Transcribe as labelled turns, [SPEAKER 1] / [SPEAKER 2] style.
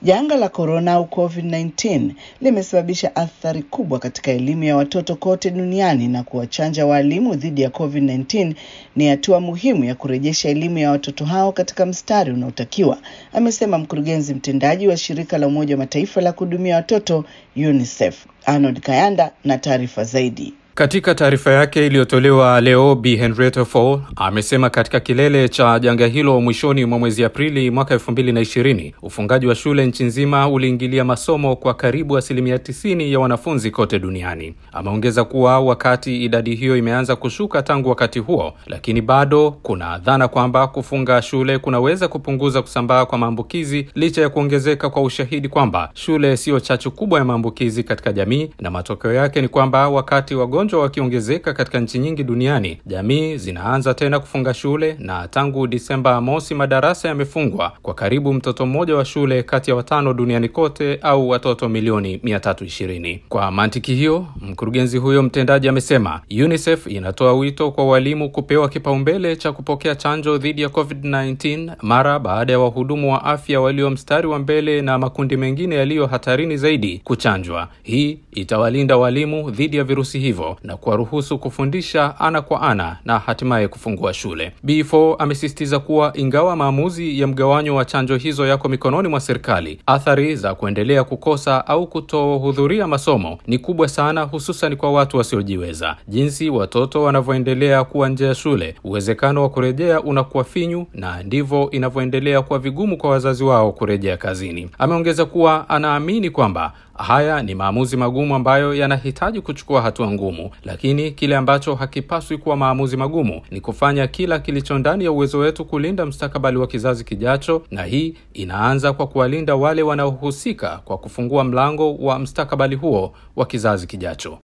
[SPEAKER 1] Janga la korona au COVID-19 limesababisha athari kubwa katika elimu ya watoto kote duniani na kuwachanja waalimu dhidi ya COVID-19 ni hatua muhimu ya kurejesha elimu ya watoto hao katika mstari unaotakiwa, amesema mkurugenzi mtendaji wa shirika la Umoja wa Mataifa la kuhudumia watoto UNICEF. Arnold Kayanda na taarifa zaidi.
[SPEAKER 2] Katika taarifa yake iliyotolewa leo, Bi Henrietta Fore amesema katika kilele cha janga hilo mwishoni mwa mwezi Aprili mwaka elfu mbili na ishirini ufungaji wa shule nchi nzima uliingilia masomo kwa karibu asilimia tisini ya wanafunzi kote duniani. Ameongeza kuwa wakati idadi hiyo imeanza kushuka tangu wakati huo, lakini bado kuna dhana kwamba kufunga shule kunaweza kupunguza kusambaa kwa maambukizi licha ya kuongezeka kwa ushahidi kwamba shule siyo chachu kubwa ya maambukizi katika jamii, na matokeo yake ni kwamba wakati wagonjwa wakiongezeka katika nchi nyingi duniani, jamii zinaanza tena kufunga shule, na tangu Disemba mosi madarasa yamefungwa kwa karibu mtoto mmoja wa shule kati ya watano duniani kote, au watoto milioni 320. Kwa mantiki hiyo, mkurugenzi huyo mtendaji amesema UNICEF inatoa wito kwa walimu kupewa kipaumbele cha kupokea chanjo dhidi ya COVID-19 mara baada ya wahudumu wa afya walio mstari wa mbele na makundi mengine yaliyo hatarini zaidi kuchanjwa. Hii itawalinda walimu dhidi ya virusi hivyo na kuwaruhusu kufundisha ana kwa ana na hatimaye kufungua shule. B4 amesisitiza kuwa ingawa maamuzi ya mgawanyo wa chanjo hizo yako mikononi mwa serikali, athari za kuendelea kukosa au kutohudhuria masomo ni kubwa sana, hususan kwa watu wasiojiweza. Jinsi watoto wanavyoendelea kuwa nje ya shule, uwezekano wa kurejea unakuwa finyu, na ndivyo inavyoendelea kuwa vigumu kwa wazazi wao kurejea kazini. Ameongeza kuwa anaamini kwamba haya ni maamuzi magumu ambayo yanahitaji kuchukua hatua ngumu, lakini kile ambacho hakipaswi kuwa maamuzi magumu ni kufanya kila kilicho ndani ya uwezo wetu kulinda mustakabali wa kizazi kijacho, na hii inaanza kwa kuwalinda wale wanaohusika kwa kufungua mlango wa mustakabali huo wa kizazi kijacho.